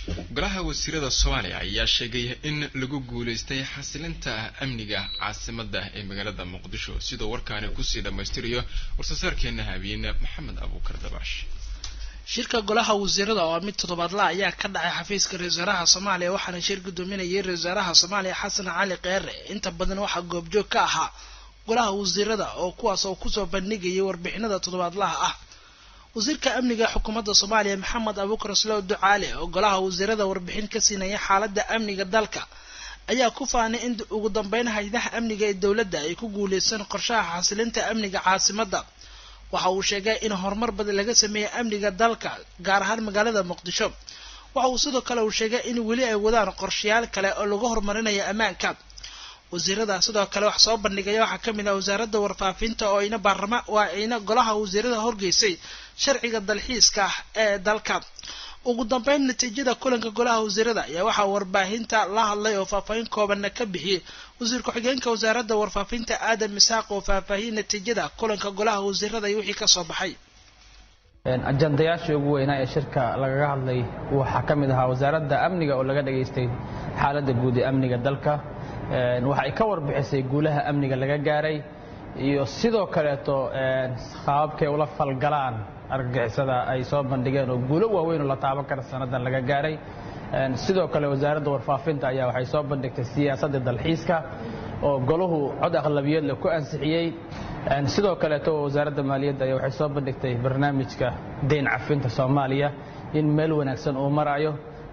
golaha wasiirada soomaaliya ayaa sheegay in lagu guuleystay xasilinta amniga caasimada ee magaalada muqdisho sidoo warkaani kusii dhammaystirayo warsasaarkeena habeene maxamed abuukar dabaash shirka golaha wasiirada oo mid toddobaadla ayaa ka dhacay xafiiska ra-isul wasaaraha soomaaliya waxaana shir gudoominayay ra-isul wasaaraha soomaaliya xasan cali keere inta badan waxaa goobjoog ka ahaa golaha wasiirada oo kuwaas oo kusoo bandhigayay warbixinada toddobaadlaha ah wasiirka amniga xukuumadda soomaaliya maxamed abuukar slow ducaale oo golaha wasiirada warbixin ka siinaya xaaladda amniga dalka ayaa ku faanay in ugu dambeyn hay-adaha amniga ee dowladda ay ku guuleysan qorshaha xasilinta amniga caasimadda waxa uu sheegay in horumar badan laga sameeyey amniga dalka gaar ahaan magaalada muqdisho waxa uu sidoo kale uu sheegay in weli ay wadaan qorshayaal kale oo lagu horumarinayo ammaanka wasiirada sidoo kale wax soo bandhigaya waxaa ka mid ah wasaaradda warfaafinta oo ina baarlama waa ina golaha wasiirada horgeysay sharciga dalxiiska ee dalka ugu dambeyn natiijada kulanka golaha wasiirada ayaa waxaa warbaahinta la hadlay oo faahfaahin koobanna ka bixiyey wasiir ku-xigeenka wasaaradda warfaafinta aadan misaaq oo faahfaahiyey natiijada kulanka golaha wasiirada iyo wixii kasoo baxay ajandayaashii ugu weynaa ee shirka lagaga hadlay waxaa ka mid ahaa wasaaradda amniga oo laga dhageystay xaaladda guud ee amniga dalka waxa ay ka warbixisay guulaha amniga laga gaaray iyo sidoo kaleeto qaababkay ula falgalaan argagixisada ay soo bandhigeen oo guulo waaweyn oo la taaban kara sannadan laga gaaray sidoo kale wasaaradda warfaafinta ayaa waxay soo bandhigtay siyaasadda dalxiiska oo golahu cod aqlabiyad leh ku ansixiyey sidoo kaleeto wasaaradda maaliyadda ayaa waxay soo bandhigtay barnaamijka deyn cafinta soomaaliya in meel wanaagsan uu marayo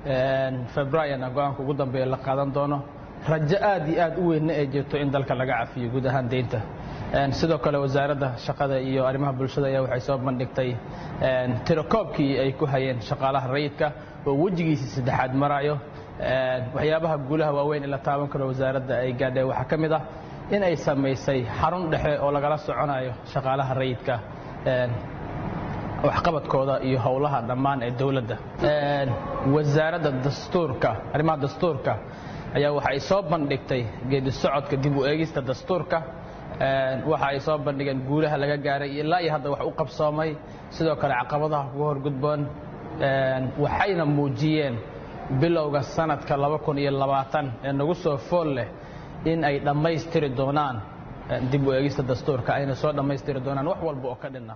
februaryana go-aanka ugu dambeeya la qaadan doono rajo aad iyo aad u weynna ee jirto in dalka laga cafiyo guud ahaan deynta sidoo kale wasaaradda shaqada iyo arrimaha bulshada ayaa waxay soo bandhigtay tirakoobkii ay ku hayeen shaqaalaha rayidka oo wejigiisii saddexaad marayo waxyaabaha guulaha waaweyn ee la taaban karo wasaaradda ay gaadheen waxaa ka mid ah in ay samaysay xarun dhexe oo lagala soconayo shaqaalaha rayidka waxqabadkooda iyo howlaha dhammaan ee dowladda wasaaradda dastuurka arrimaha dastuurka ayaa waxa ay soo bandhigtay geedi socodka dib u eegista dastuurka waxa ay soo bandhigeen guulaha laga gaaray ilaa iyo hadda wax u qabsoomay sidoo kale caqabadaha kuga horgudboon waxayna muujiyeen bilowga sanadka laba kun iyo labaatan ee nagu soo fool leh in ay dhammaystiri doonaan dib u eegista dastuurka ayna soo dhammaystiri doonaan wax walba oo ka dhinna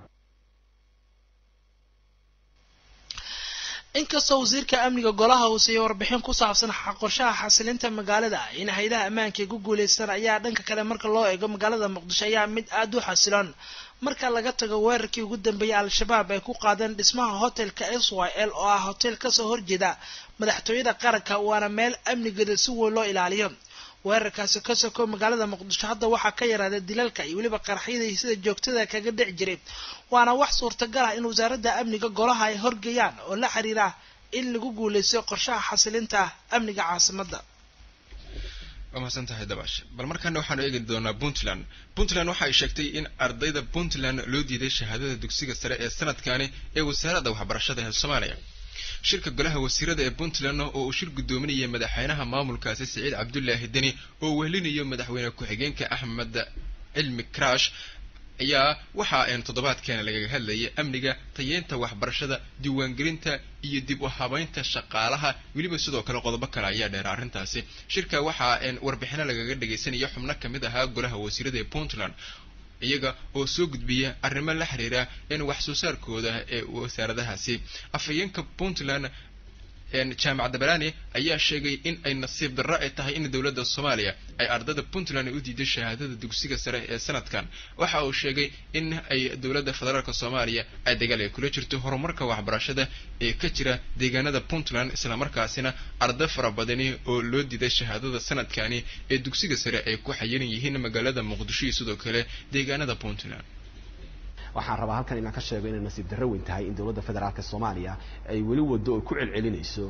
inkastoo wasiirka amniga golaha hoose iyo warbixin ku saabsan qorshaha xasilinta magaalada in haydaha ammaanka ay ku guuleystaan ayaa dhanka kale marka loo eego magaalada muqdisho ayaa mid aada u xasiloon marka laga tago weerarkii ugu dambeeyay al-shabaab ay ku qaadeen dhismaha hotelka s y l oo ah hotel kasoo horjeeda madaxtooyada qaranka waana meel amnigeeda si weyn loo ilaaliyo weerarkaasi ka soko magaalada muqdisho hadda waxaa ka yaraaday dilalka iyo weliba qaraxyada sida joogtada kaga dhici jiray waana wax suurtagal ah in wasaaradda amniga golaha ay horgeeyaan oo la xiriira in lagu guuleysto qorshaha xasilinta amniga caasimadda waa mahadsan tahay dabash bal markaana waxaanu eegi doonaa puntland puntland waxa ay sheegtay in ardayda puntland loo diiday shahaadada dugsiga sare ee sanadkani ee wasaaradda waxbarashada ee soomaaliya shirka golaha wasiirada ee puntland oo uu shir guddoominaya madaxweynaha maamulkaasi siciid cabdulaahi deni oo wehelinayo madaxweyne ku-xigeenka axmed cilmi crash ayaa waxa een toddobaadkeena lagaga hadlayay amniga tayeynta waxbarashada diiwaangelinta iyo dib u habeynta shaqaalaha weliba sidoo kale qodobo kale ayaa dheera arrintaasi shirka waxaa een warbixino lagaga dhagaysanaya xubno kamid ahaa golaha wasiirada ee puntland iyaga oo soo gudbiya arrimo la xiriira in wax soo saarkooda ee wasaaradahaasi afhayeenka puntland jaamac dabalani ayaa sheegay in ay nasiib darro ay tahay in dowladda soomaaliya ay ardayda puntland u diiday shahaadada dugsiga sare ee sanadkan waxa uu sheegay in ay dowladda federaalk soomaaliya ay dagaal ay kula jirto horumarka waxbarashada ee ka jira deegaanada puntland islamarkaasina arday fara badani oo loo diiday shahaadada sanadkani ee dugsiga sare ay ku xayiran yihiin magaalada muqdisho iyo sidoo kale deegaanada puntland waxaan rabaa halkan inaan ka sheego inay nasiib darro weyn tahay in dowladda federaalk soomaaliya ay weli wado oo ku celcelinayso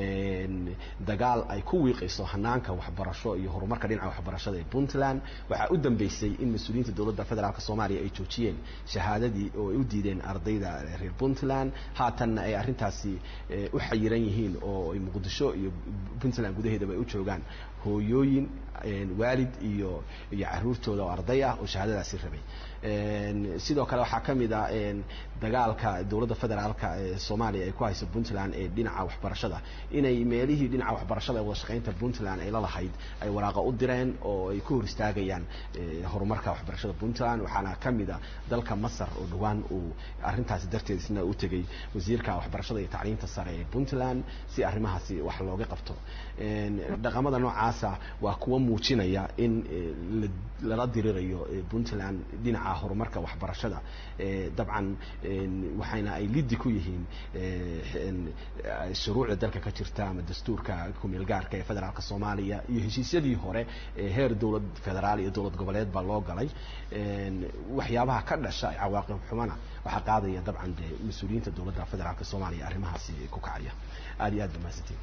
dagaal ay ku wiiqayso hanaanka waxbarasho iyo horumarka dhinaca waxbarashada ee puntland waxaa u dambeysay in mas-uuliyiinta dowladda federaalk soomaaliya ay joojiyeen shahaadadii oo ay u diideen ardayda reer puntland haatanna ay arrintaasi u xayiran yihiin oo ay muqdisho iyo puntland gudaheedaba ay u joogaan hooyooyin waalid iyo iyo caruurtooda oo arday ah oo shahaadadaasi rabay sidoo kale waxaa waxaa ka mid ah dagaalka dowladda federaalka ee soomaaliya ay ku hayso puntland ee dhinaca waxbarashada inay meelihii dhinaca waxbarashada ee wada shaqaynta puntland ay la lahayd ay waraaqa u direen oo ay ku hor istaagayaan horumarka waxbarashada puntland waxaana ka mid a dalka masar oo dhowaan uu arrintaasi darteed isna u tegay wasiirka waxbarashada iyo tacliinta sare ee puntland si arrimahaasi wax looga qabto dhaqamada noocaasa waa kuwa muujinaya in lala dirirayo puntland dhinaca horumarka waxbarashada dabcan waxayna ay liddi ku yihiin shuruucda dalka ka jirta ama dastuurka kumeel gaarka ee federaalka soomaaliya iyo heshiisyadii hore ee heer dowlad federaal iyo dowlad goboleed baa loo galay waxyaabaha ka dhasha cawaaqib xumana waxaa qaadaya dabcan dee mas-uuliyiinta dowladda federaalka soomaaliya arrimahaasi ku kacaya aada iyo aad ba mahadsantiin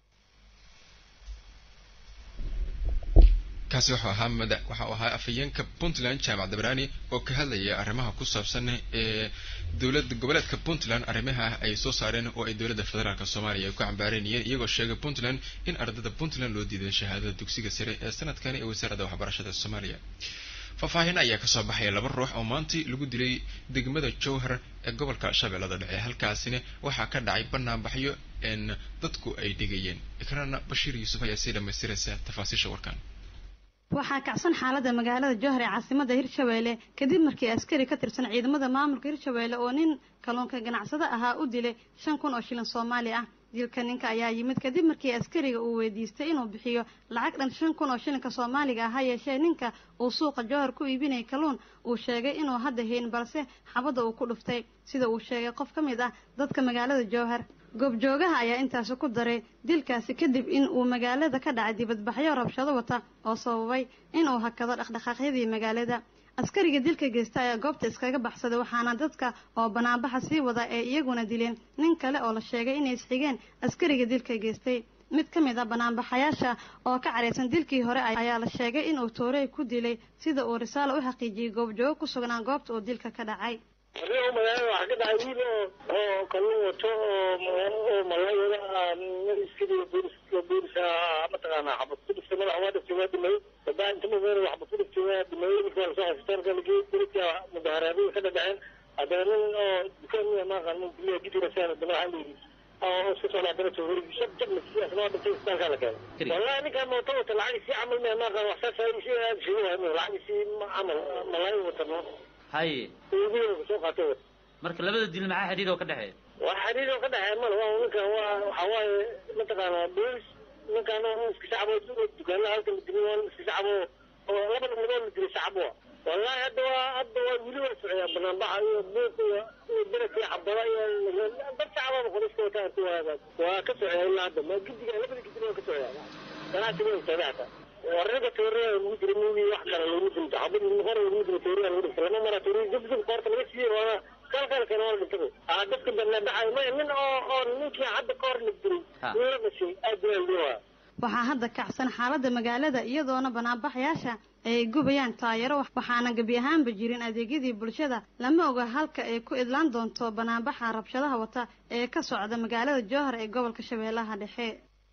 kaasi wuxuu ahaa mada waxau ahaa afhayeenka puntland jaamac dabraani oo ka hadlaya arrimaha ku saabsan ee dowlad goboleedka puntland arrimaha ay soo saareen oo ay dowladda federaalk soomaaliya ay ku cambaareynayeen iyagoo sheegay puntland in ardada puntland loo diiday shahaadada dugsiga sare ee sanadkani ee wasaaradda waxbarashada soomaaliya faahfaahin ayaa kasoo baxaya laba ruux oo maantii lagu dilay degmada jowhar ee gobolka shabeellada dhexe halkaasina waxaa ka dhacay banaanbaxyo n dadku ay dhigayeen ikrana bashiir yuusuf ayaa sii dhamaystiraysa tafaasiisha warkan waxaa kacsan xaalada magaalada jowhar ee caasimada hirshabeelle kadib markii askari ka tirsan ciidamada maamulka hirshabeelle oo nin kalluunka ganacsado ahaa u dilay shan kun oo shilin soomaali ah dilka ninka ayaa yimid kadib markii askariga uu weydiistay inuu bixiyo lacag dhan shan kun oo shilinka soomaaliga ah ha yeeshee ninka uu suuqa jowhar ku iibinayay kalluun uu sheegay inuu hadda hayn balse xabadda uu ku dhuftay sida uu sheegay qof ka mid ah dadka magaalada jowhar goobjoogaha ayaa intaasi ku daray dilkaasi kadib in uu magaalada ka dhacay dibadbaxyo rabshado wata oo sababay inuu hakado dhaqdhaqaaqyadii magaalada askariga dilka geysta ayaa goobta iskaga baxsaday waxaana dadka oo banaanbaxa sii wada ee iyaguna dileen nin kale oo la sheegay inay isxigeen askariga dilka geystay mid ka mid ah banaanbaxayaasha oo ka careysan dilkii hore ayaa la sheegay inuu toorey ku dilay sida uu risaalo u xaqiijiyey goobjoogo ku sugnaan goobta uu dilka ka dhacay adigo magaalada waxaa ka dhacay wiil oo oo kalluun wato oo oo malayada iskadiga booliska booliska mataqaanaa xabad ku dhiftay madaxa waa dhiftay waa dhimay dabaa inta mudana waxba ku dhiftay waa dhimay marka waa lasoo xasbitaalka lageeyey booliska mudaharaadada ka dhadhaceen haddana nin oo dukaan miya maaqaan nin guryaha gidirasan haddana waxaa layidhi oo iska soo dhacdana toorigi shab jab nasiyaas loo dhintay isbitaalkaa la keenay wallahi ninkaan mooto wata lacagiisii camal miya maaqaan wax saas si aada sheegi waay lacagiisii camal malaayo wata no haye soo qaatay marka labada dil maxaa xidhiid oo ka dhexeeya wax xidhiid oo ka dhexeeya male waa ninkan waa waxa waaye mataqaanaa boolis ninkan iska shacbo dukaanaha halkan la dilay waa iska shacbo oo laba nimadood la dilay shacbo wallahi hadda waa hadda waa weli waa socdaa banaanbaxa iyo buuq iyo iyo berek iyo xabada iyo dad shacbaba qoriska wataan ku waaga waa ka socdaa ilaa hadda ma gidiga labada gidig waa ka socdaa ganacsiga waa socdaa hataa wararka tooriya lagu jira muugi wax kale lagu dhinto xabad hore lagu jira tooriya lagu dhinto lama mara tooriya dib dib koorta laga siiyey waana kalkalkana waa dhintay ah dadka banaanbaxay maya nin oo oo ninkii hadda ka hor la diray nin la dhashay aad baa liwaa waxaa hadda kacsan xaalada magaalada iyadoona banaanbaxayaasha ay gubayaan taayaro waxaana gebi ahaanba jirin adeegyadii bulshada lama oga halka ay ku idlaan doonto banaanbaxa rabshadaha wata ee ka socda magaalada jowhar ee gobolka shabeellaha dhexe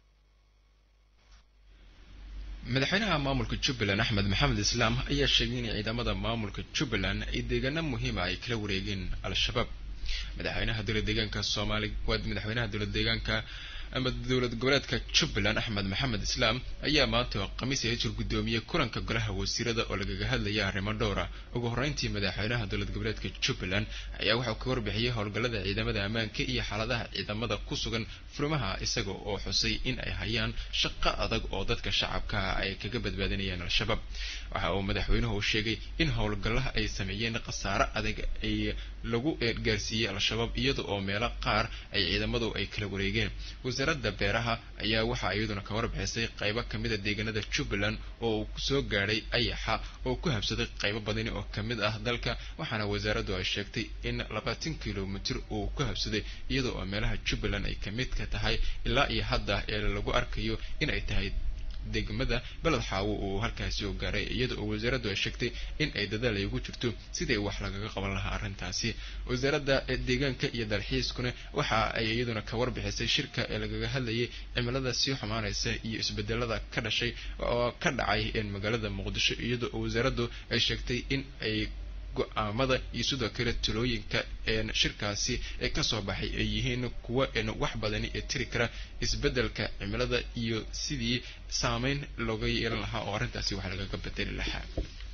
madaxweynaha maamulka jubbaland axmed maxamed islaam ayaa sheegay in ciidamada maamulka jubbaland ay deegaano muhiima ay kala wareegeen al-shabaab madaxweynaha dowlad deegaanka soomaali waa madaxweynaha dowlad deegaanka ama dowlad goboleedka jubbaland axmed maxamed islaam ayaa maanta oo khamiis ay jir guddoomiyey kulanka golaha wasiirada oo lagaga hadlaya arrimo dhowra ugu horreyntii madaxweynaha dowlad goboleedka jubbaland ayaa waxau ka warbixiyey howlgallada ciidamada ammaanka iyo xaaladaha ciidamada ku sugan furimaha isaga oo xusay in ay hayaan shaqo adag oo dadka shacabkaha ay kaga badbaadinayaan al-shabaab waxa uu madaxweynuhu sheegay in howlgallaha ay sameeyeen khasaare adag ay lagu gaarsiiyey al-shabaab iyada oo meelo qaar ay ciidamadu ay kala wareegeen wasaaradda beeraha ayaa waxaa iyaduna ka warbixisay qaybo kamid a deegaanada jubbaland oo uu soo gaadhay ayaxa oo ku habsaday qaybo badani oo kamid ah dalka waxaana wasaaraddu ay sheegtay in labaatan kilomitir uu ku habsaday iyada oo meelaha jubbaland ay kamid ka tahay ilaa iyo hadda ee lagu arkayo in ay tahay degmada beled xaawo uu halkaasi oo gaaray iyada oo wasaaraddu ay sheegtay in ay dadaal ay ugu jirto sidai wax lagaga qaban lahaa arrintaasi wasaaradda deegaanka iyo dalxiiskuna waxa ay iyaduna ka warbixisay shirka ee lagaga hadlayay cimilada sii xumaanaysa iyo isbedelada ka dhashay oo ka dhacay magaalada muqdisho iyada oo wasaaraddu ay sheegtay in ay go-aamada iyo sidoo kale talooyinka shirkaasi ee kasoo baxay ay yihiin kuwa wax badani ee tiri kara isbeddelka cimilada iyo sidii saameyn looga yeelan lahaa oo arrintaasi wax lagaga bedeli lahaa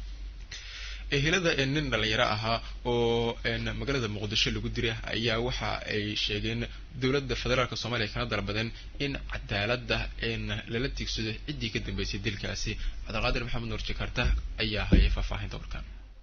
ehelada nin dhalinyaro ahaa oo magaalada muqdisho lagu diray ayaa waxa ay sheegeen dowladda federaalk soomaaliya kana dalbadeen in cadaaladda lala tiigsado ciddii ka dambeysay dilkaasi cabdiqaadir maxamed nuur jakarta ayaa hayay faahfaahinta warkan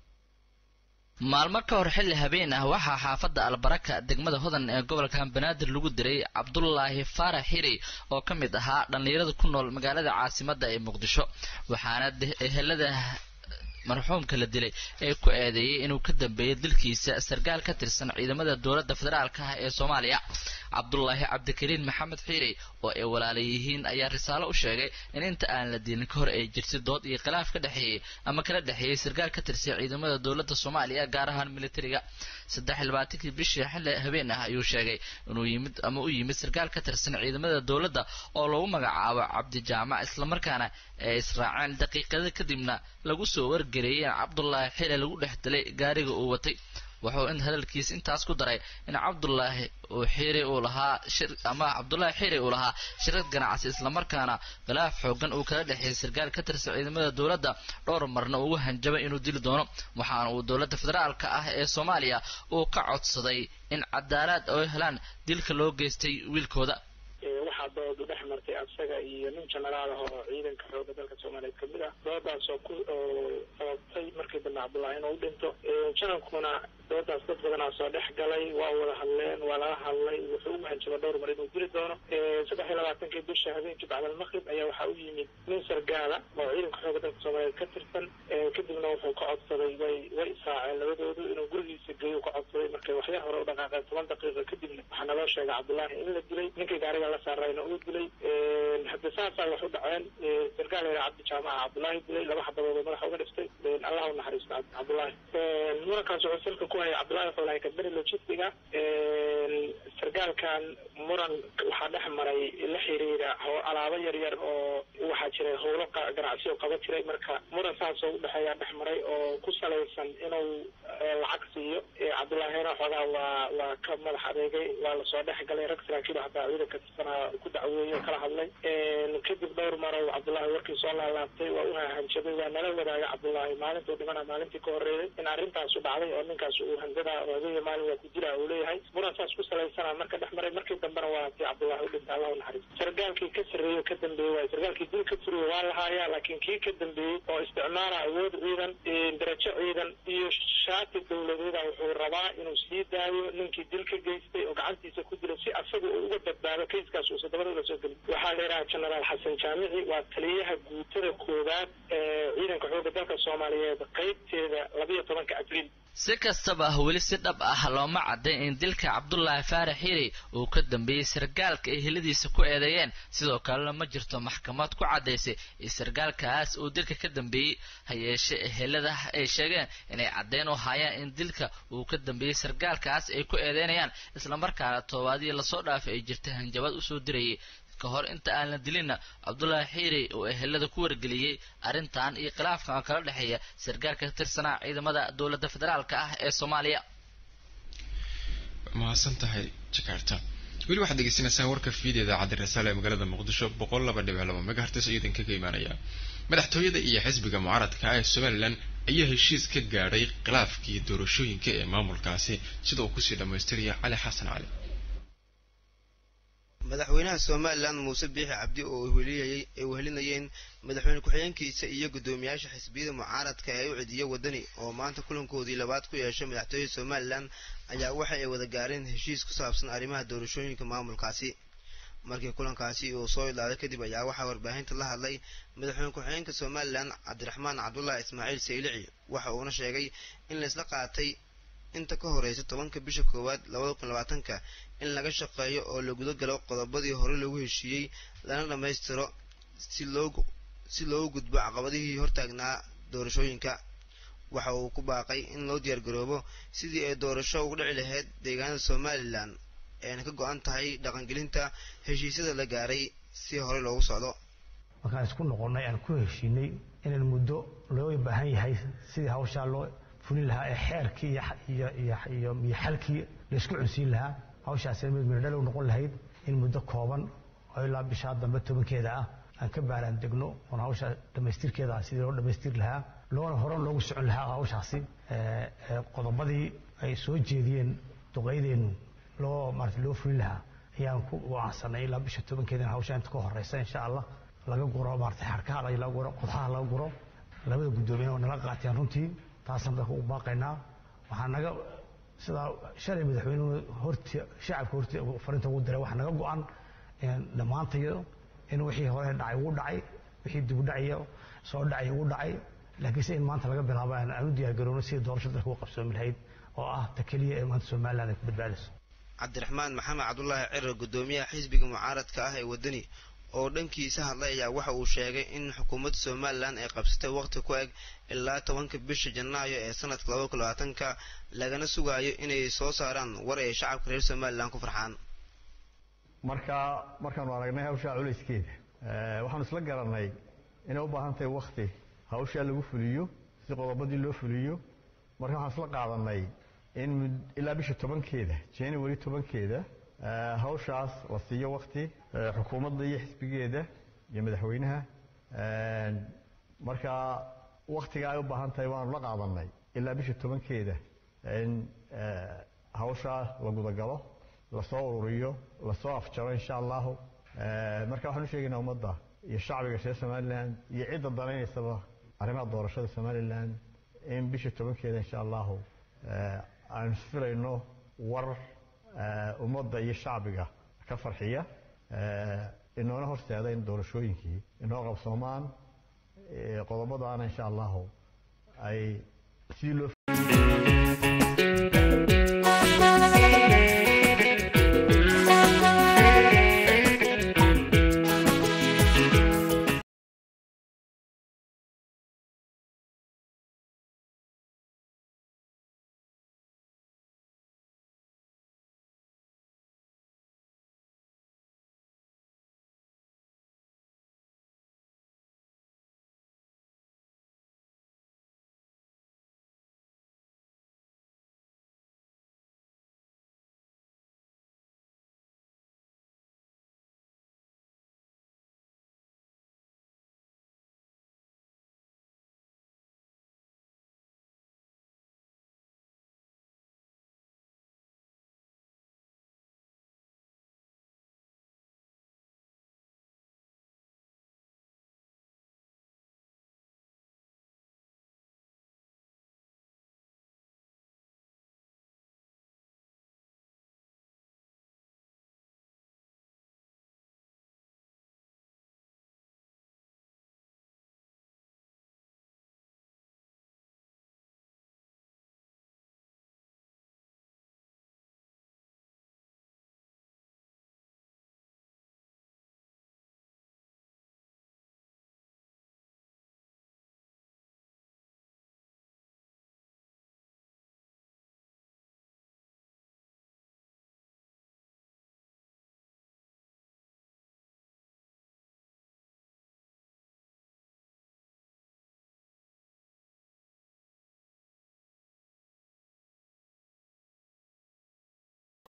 maalmo ka hor xilli habeen ah waxaa xaafadda albaraka degmada hodan ee gobolka banaadir lagu diray cabdulaahi faarax xiri oo ka mid ahaa dhallinyarada ku nool magaalada caasimadda ee muqdisho waxaana ehelada marxuumka la dilay ee ku eedeeyey inuu ka dambeeyey dilkiisa sarkaal ka tirsan ciidamada dowladda federaalka ah ee soomaaliya cabdulaahi cabdikariin maxamed xiiri oo ay walaala yihiin ayaa risaalo u sheegay in inta aan la dilin ka hor ay jirtay dood iyo khilaaf ka dhexeeyey ama kala dhexeeyey sarkaal ka tirsan ciidamada dowladda soomaaliya gaar ahaan militariga saddex iyo labaatankii bishii xilli habeen ah ayuu sheegay inuu yimid ama u yimid sarkaal ka tirsan ciidamada dowladda oo lagu magacaabo cabdi jaamac islamarkaana ay israaceen daqiiqada kadibna lagu soo wargareeyey in cabdulaahi xili lagu dhex dilay gaariga uu watay wuxuu in hadalkiis intaas ku daray in cabdulaahi uu xiri uu lahaa shir ama cabdulaahi xiri uu lahaa shirkad ganacsi islamarkaana khilaaf xoogan uu kala dhexeeyay sarkaal ka tirsan ciidamada dowladda dhowr marna ugu hanjabay inuu dili doono waxaana uu dowladda federaalka ah ee soomaaliya uu ka codsaday in cadaalad oo helaan dilka loo geystay wiilkooda waxaa doodu dhex martay asaga iyo nin jenaraal ah oo ciidanka xooga dalka soomaaliyeed kamid ah doodaas oo ku oo sababtay markii dambe cabdullaahi inuu dhinto janankuna doodaas dad badanaa soo dhex galay waa wada hadleen waa laga hadlay wuxuu ugu hanjaba dhowr mar inuu dili doono saddex iyo labaatankii bisha habeenkii bacdal maqrib ayaa waxaa u yimid nin sargaala oo ciidanka xooga dalka soomaaliyeed ka tirsan kadibna wuxuu ka codsaday way way israaceen labadoodu inuu gurigiisa geeyo ka codsaday markay waxyar hore u dhaqaaqeen toban daqiiqa kadibna waxaa naloo sheegay cabdullaahi in la dilay ninkii gaariga la saarayna uu dilay hadda saasaa wax u dhaceen sarkaal yara cabdi jaamaca cabdullaahi dilay laba xabadood oo madaxa uga dhiftay allah u naxariisto cabdullaahi murankaas wuxuu salka ku hayay cabdullaahi wuxuu lahay kadberi logistiga sarkaalkan muran waxaa dhex maray la xiriira alaabo yar yar oo waxaa jiray howlo ganacsi oo qaba jiray marka muran saasoo udhexeeyaa dhex maray oo ku salaysan inuu lacag siiyo cabdullaahina xoogaa waa waa ka madax adeegay waa lasoo dhex galay rag saraakiil hataa ciidanka tirsanaa ku dacweeyey oo kala hadlay kadib dhowr marow cabdullaahi warkii soo laalaabtay waa u hahanjabay waa nala wadaagay cabdullaahi maalintuu dhimana maalintii ka horreeyay in arrintaasu dhacday oo ninkaas uu handadaa oo habeenya maalin waa ku dilaa uu leeyahay muran saas ku salaysana marka dhex maray markii dambena waa tii cabdullaahi u dhintay allah u naxariisto sargaalkii ka sarreeyey ka dambeeyey waay sargaalkii dil ka furiyo waa lahaaya laakiin kii ka dambeeyey oo isticmaala awood ciidan darajo ciidan iyo shaati dowladeeda wuxuu rabaa inuu sii daayo ninkii dil ka geystay oo gacantiisa ku dilay si asaga uu uga badbaado kayskaas uusan dabada uga soo gelin waxaa la yidhaha genaraal xasan jaamici waa taliyaha guutada koowaad ee ciidanka xoogga dalka soomaaliyeed qaybteeda labiyo tobanka abriil si kastaba weli si dhab ah looma caddayn in dilka cabdulaahi faarax xiri uu ka dambeeyey sarkaalka ay heladiisa ku eedeeyeen sidoo kalena ma jirto maxkamad ku caddaysay in sarkaalkaas uu dilka ka dambeeyey ha yeeshe helada ay sheegeen inay caddeyn u hayaan in dilka uu ka dambeeyey sarkaalkaas ay ku eedeynayaan islamarkaana toobaadii lasoo dhaafay ay jirtay hanjabad usoo dirayay ka hor inta aan la dilinna cabdulaahi xiiri oo ehelada ku wargeliyey arrintan iyo khilaafkan kala dhexeeya sarkaalka ka tirsanaa ciidamada dowladda federaalka ah ee soomaaliya mahadsan tahay jakarta weli waxaad degeysanaysaan warka fiida idaacadda rasaale ee magaalada muqdisho boqol laba dhibic laba megahertes oo idinkaga imaanaya madaxtooyada iyo xisbiga mucaaradka ah ee somalilan ayaa heshiis ka gaadhay khilaafkii doorashooyinka ee maamulkaasi sida uu kusii dhammaystiraya cali xasan cali madaxweynaha somalilan muuse biixi cabdi oo ay wehelinayeen madaxweyne ku-xigeenkiisa iyo guddoomiyaasha xisbiyada mucaaradka ee u cidiyo wadani oo maanta kulankoodii labaad ku yeeshay madaxtooyada somalilan ayaa waxa ay wada gaareen heshiis ku saabsan arrimaha doorashooyinka maamulkaasi markii kulankaasi uu soo idlaaday kadib ayaa waxaa warbaahinta la hadlay madaxweyne ku-xigeenka somalilan cabdiraxmaan cabdulaahi ismaaciil saylici waxa uuna sheegay in laysla qaatay inta ka horeysa tobanka bisha koowaad labada kun labaatanka in laga shaqeeyo oo la guda galo qodobadii hore lagu heshiiyey lana dhammaystiro si loo si loogu gudbo caqabadihii hortaagnaa doorashooyinka waxa uu ku baaqay in loo diyaargaroobo sidii ay doorasho ugu dhici lahayd deegaanada somalilan eena ka go-an tahay dhaqangelinta heshiisyada la gaaray si hore loogu socdo markaan isku noqonnay aan ku heshiinay inaan muddo loo baahan yahay sidii hawshaa loo fulin lahaa ee xeerkii iyo iyo iyo iyo xalkii la isku cunsiin lahaa hawshaasina mid mirdhalow noqon lahayd in muddo kooban oo ilaa bishaa dambe tobankeeda ah aan ka baaraan degno oon hawsha dhammaystirkeeda sidii loo dhammaystiri lahaa loona horan loogu socon lahaa hawshaasi qodobadii ay soo jeediyeen duqaydeennu loo maarata loo fulin lahaa ayaan ku wacansanay ilaa bisha tobankeedana hawsha inta ka horeysa insha allah laga guro maarata xarkaha laga guro qodxaha laga guro labada guddoomiye oo nala qaateen runtii taasaan dadka u baaqaynaa waxaa naga sidaa shalay madaxweynuhu horti shacabka horti farinta ugu diray waxaa naga go-an dhammaantayo in wixii hore dhacay ugu dhacay wixii dib u dhacayo soo dhacay ugu dhacay laakiinse in maanta laga bilaabo aan u diyaargarowno sidii doorasho dalka u qabsoomi lahayd oo ah ta keliya ee maanta somaliland ay ku badbaadayso cabdiraxmaan maxamed cabdulaahi cirar guddoomiyaha xisbiga mucaaradka ah ee waddani oo dhankiisa hadlay ayaa waxa uu sheegay in xukuumadda somalilan ay qabsatay waqti ku eg ilaa tobanka bisha janaayo ee sanadka laba kun labaatanka lagana sugaayo inay soo saaraan war ay shacabka reer somalilan ku farxaan marka markaanu aragnay hawshaa culayskeeda waxaanu isla garanay inay u baahan tahay wakti hawshaa lagu fuliyo si qodobadii loo fuliyo marka waxaan isla qaadanay in ilaa bisha tobankeeda january tobankeeda hawshaas la siiyo wakti xukuumadda iyo xisbigeeda iyo madaxweynaha marka waktiga ay u baahan tahay waanu la qaadanay ilaa bisha tobankeeda in hawshaa la gudagalo lasoo ururiyo lasoo afjaro insha allahu marka waxaan u sheegaynaa ummadda iyo shacbiga reer somaliland iyo cidda danaynaysaba arrimaha doorashada somaliland in bisha tobankeeda insha allahu aan filayno war ummadda iyo shacbiga ka farxiya inoona horseeda in doorashooyinkii inoo qabsoomaan qodobadaana insha allahu ay sidii loo